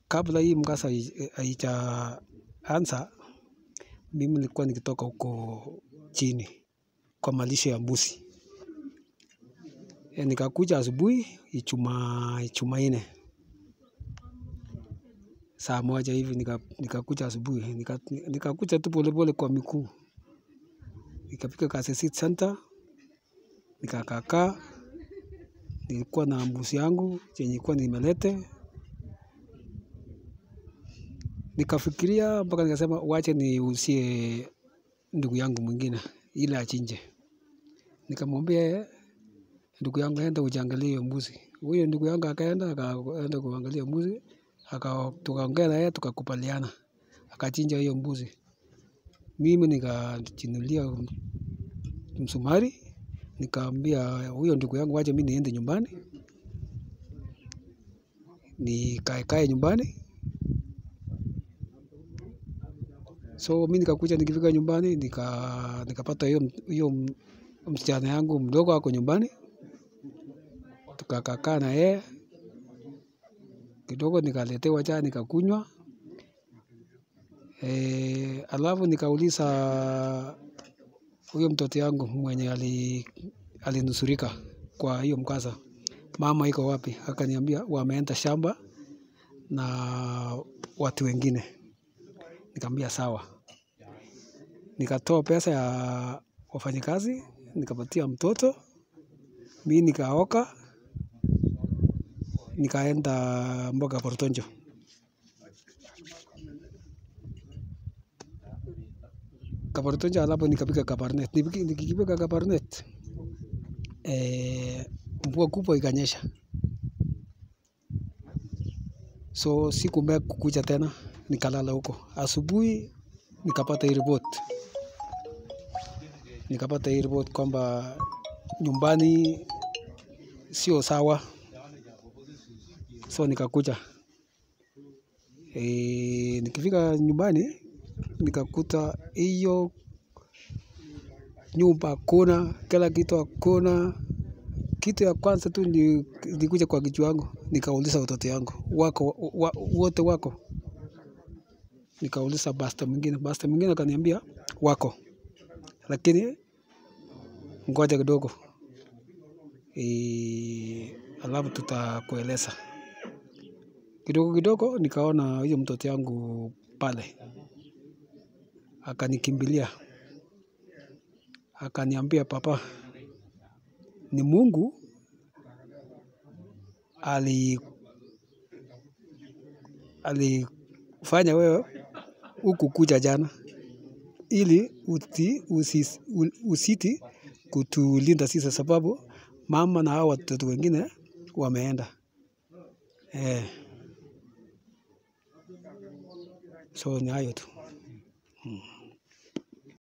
kabla hii mkasa hai- haijaanza, mimi nilikuwa nikitoka huko chini kwa malisho ya mbuzi. E, nikakuja asubuhi Ijumaa Jumanne saa moja hivi nika- nikakuja asubuhi nika- nikakuja tu polepole kwa miguu nikafika Kasese Center nikakakaa, nilikuwa na mbuzi yangu chenye ilikuwa nimelete, nikafikiria mpaka nikasema wache niuzie ndugu yangu mwingine ili achinje. Nikamwambia yeye, ndugu yangu enda ujiangalie hiyo mbuzi. Huyo ndugu yangu akaenda akaenda kuangalia mbuzi, aka tukaongea na yeye tukakubaliana, akachinja hiyo mbuzi. Mimi nikajinunulia msumari, nikaambia huyo ndugu yangu wacha mimi niende nyumbani, nikae kae nyumbani. So mimi nikakuja, nikifika nyumbani nika nikapata hiyo hiyo msichana yangu mdogo ako nyumbani, tukakaa na yeye kidogo, nikaletewa chai nikakunywa. E, alafu nikauliza huyo mtoto yangu mwenye ali alinusurika kwa hiyo mkasa, mama iko wapi? Akaniambia wameenda shamba na watu wengine. Nikamwambia sawa. Nikatoa pesa ya wafanyikazi, nikapatia mtoto, mimi nikaoka, nikaenda mboga Portonjo. Kaportonjo alafu nikafika Kabarnet. Niki- Nikifika Kabarnet, eh, mvua kubwa ikanyesha. So sikumea kukuja tena, nikalala huko. Asubuhi nikapata hii report, nikapata hii report kwamba nyumbani sio sawa, so nikakuja. E, nikifika nyumbani nikakuta hiyo nyumba hakuna, kila kitu hakuna. Kitu ya kwanza tu ni nilikuja kwa kichwa yangu, nikauliza watoto yangu wako wa, wote wako? Nikauliza basta mwingine, basta mwingine akaniambia wako, lakini ngoja kidogo e, alafu tutakueleza kidogo kidogo. Nikaona hiyo mtoto yangu pale, akanikimbilia akaniambia, papa, ni Mungu ali alifanya wewe huku kuja jana ili uti, usis, u- usiti kutulinda sisi, sababu mama na hao watoto wengine wameenda eh. So ni hayo tu. Mm.